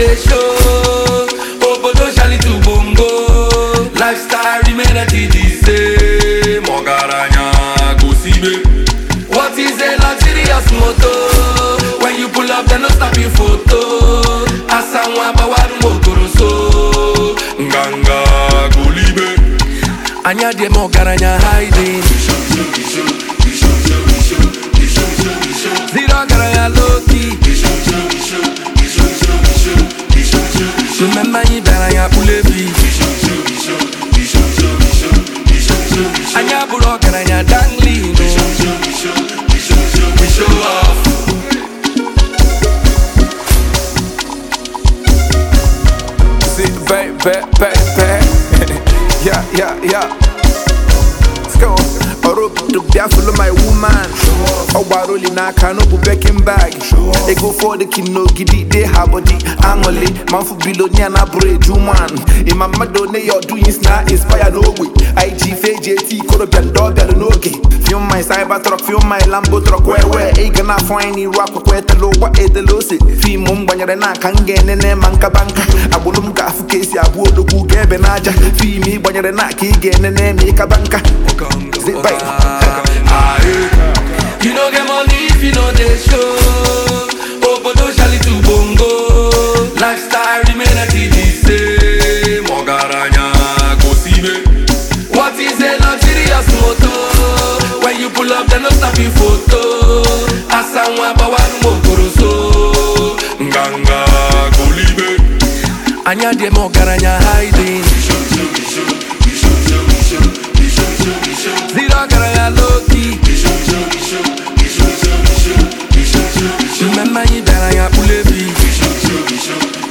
dey show. Obodo shali to bongo. Lifestyle remain at the same. Ogaranya go sibe. What is a luxurious motor? When you pull up, they no stop you photo. Asanwa bawaru mokoroso. Nganga go libe. Anya dem ogaranya hiding. Zero ogaranya low key. Remember you better pulevi. Anya buru ogaranya dangling. We show off. See, back, back, back, back. yeah, yeah, yeah. Let's go. Orob the bia follow my woman. Oh, baroli na kano bu bekin bag. They go for the kino gidi they have body. Angole, man for below ni na bre juman. In my mado ne your doings na inspire no way. IG FJT koro bian dog bian no okay. Feel my cyber truck, feel my Lambo truck where where. E gonna find ni rock kwa te lo wa e de lo se. Fi mum banyere na kange ne ne manka banka. Abulum ka afu kesi abu odogu gebe naja. Fi mi banyere na ki ge ne ne mi ka banka. Zip back. You no get money if you know they show. Obodo shali to bongo. Lifestyle remain at the same. Ogaranya go sibe. What is a luxurious motor? When you pull up, they no stop you photo. Asanwa bawaru mokoroso. Nganga go libe. Anya dem ogaranya hiding. Zero ogaranya low key. Remember you better pulevi.